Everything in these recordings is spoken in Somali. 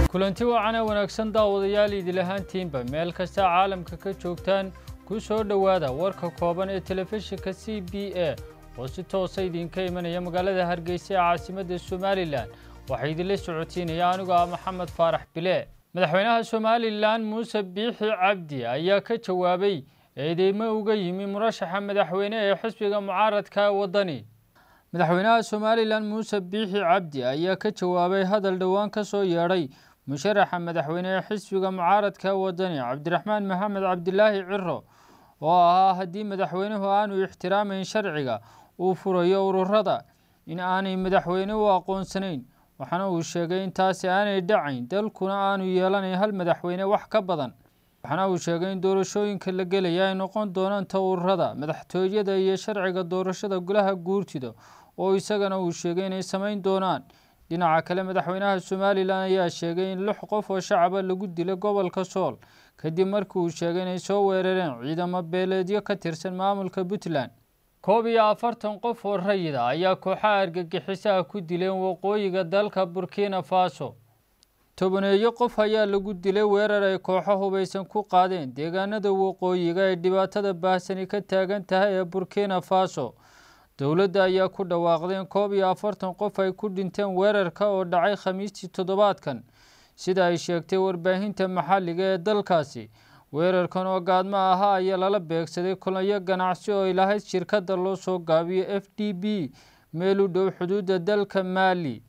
kulanti wacan ee wanaagsan daawadayaal idil ahaantiinba meel kasta caalamka ka joogtaan ku soo dhowaada warka kooban ee telefishinka c b a oo si toosa idinka imanaya magaalada hargeysa ee caasimadda somalilan waxaa idinla socotiinaya anigu ah maxamed faarax bile madaxweynaha somalilan muuse biixi cabdi ayaa ka jawaabay eedeymo uga yimi murashaxa madaxweyne ee xisbiga mucaaradka waddani madaxweynaha somalilan muuse biixi cabdi ayaa ka jawaabay hadal dhowaan ka soo yeedhay musharaxa madaxweyne ee xisbiga mucaaradka waddani cabdiraxmaan maxamed cabdilaahi ciro oo ahaa haddii madaxweynuhu aanu ixtiraamayn sharciga uu furayo ururada in aanay madaxweyne u aqoonsanayn waxaana uu sheegay in taasi aanay dhacayn dalkuna aanu yeelanayn hal madaxweyne wax ka badan waxaana uu sheegay in doorashooyinka la gelaya ay noqon doonaan ta ururada madaxtooyada iyo sharciga doorashada golaha guurtida oo isagana uu sheegay inay samayn doonaan dhinaca kale madaxweynaha somalilan ayaa sheegay in lix qof oo shacaba lagu dilay gobolka sool kadib markii uu sheegay inay soo weerareen ciidamo beeleedyo ka tirsan maamulka puntland koob iyo afartan qof oo rayida ayaa kooxaha argagixisaha ku dileen waqooyiga dalka burkina faso tobaneeyo qof ayaa lagu dilay weerar ay kooxo hubaysan ku qaadeen deegaanada waqooyiga ee dhibaatada baahsani ka taagan tahay ee burkina faso dowladda ayaa ku dhawaaqdeen koob iyo afartan qof ay ku dhinteen weerarka oo dhacay khamiistii toddobaadkan sida ay sheegtay warbaahinta maxalliga ee dalkaasi weerarkan oo gaadmo ahaa ayaa lala beegsaday kulanyo ganacsi oo ilahayd shirkadda loo soo gaabiyo f d b meel u dhow xuduudda dalka maali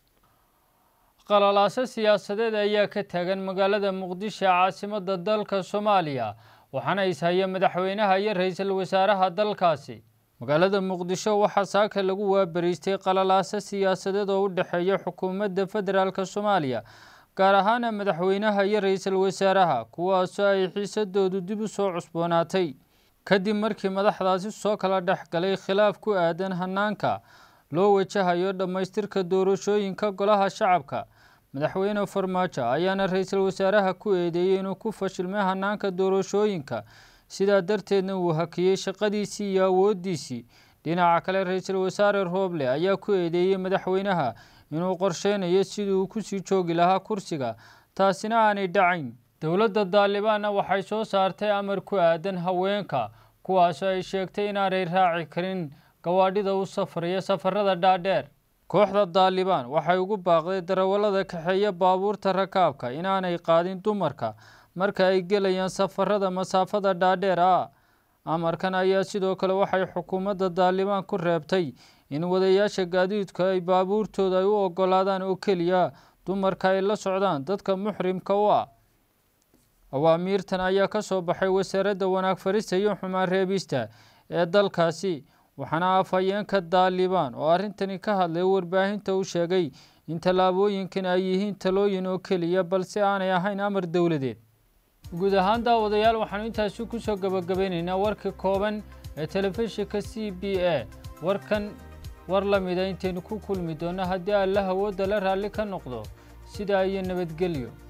qalalaaso siyaasadeed ayaa ka taagan magaalada muqdisho ee caasimadda dalka soomaaliya waxaana ishaya madaxweynaha iyo ra-iisul wasaaraha dalkaasi magaalada muqdisho waxaa saaka lagu waabariistay qalalaaso siyaasadeed oo u dhexeeya xukuumadda federaalk soomaaliya gaar ahaana madaxweynaha iyo ra-iisul wasaaraha kuwaasoo ay xiisadoodu dib u soo cusboonaatay kadib markii madaxdaasi soo kala dhex galay khilaaf ku aadan hanaanka loo wajahayo dhammaystirka doorashooyinka golaha shacabka madaxweyne farmaajo ayaana ra-iisul wasaaraha ku eedeeyey inuu ku fashilmay hanaanka doorashooyinka sidaa darteedna uu hakiyey shaqadiisii iyo awooddiisii dhinaca kale ra-iisul wasaare rooble ayaa ku eedeeyey madaxweynaha inuu qorsheynayo sidii uu kusii joogi lahaa kursiga taasina aanay dhacayn dowladda daalibaanna waxay soo saartay amar ku aadan haweenka kuwaasoo ay sheegtay inaanay raaci karin gawaadhida u safraya safarada dhaadheer kooxda daalibaan waxay ugu baaqday darawallada kaxeeya baabuurta rakaabka inaanay qaadin dumarka marka ay gelayaan safarada masaafada dhaadheer ah amarkan ayaa sidoo kale waxay xukuumadda daalibaan ku reebtay in wadayaasha gaadiidku ay baabuurtooda ay u ogolaadaan oo keliya dumarka ay la socdaan dadka muxrimka u ah awaamiirtan ayaa ka soo baxay wasaaradda wanaag farista iyo xumaan reebista ee dalkaasi waxaana afhayeenka daalibaan oo arrintani ka hadlay warbaahinta u sheegay in tallaabooyinkan ay yihiin talooyin oo keliya balse aanay ahayn amar dowladeed guud ahaan daawadayaal waxaanu intaasi kusoo gabagabeyneynaa warkii kooban ee telefishinka c b a warkan war la mida intaynu ku kulmi doonno haddii alla hawooda la raalli ka noqdo sidaa iyo nabadgelyo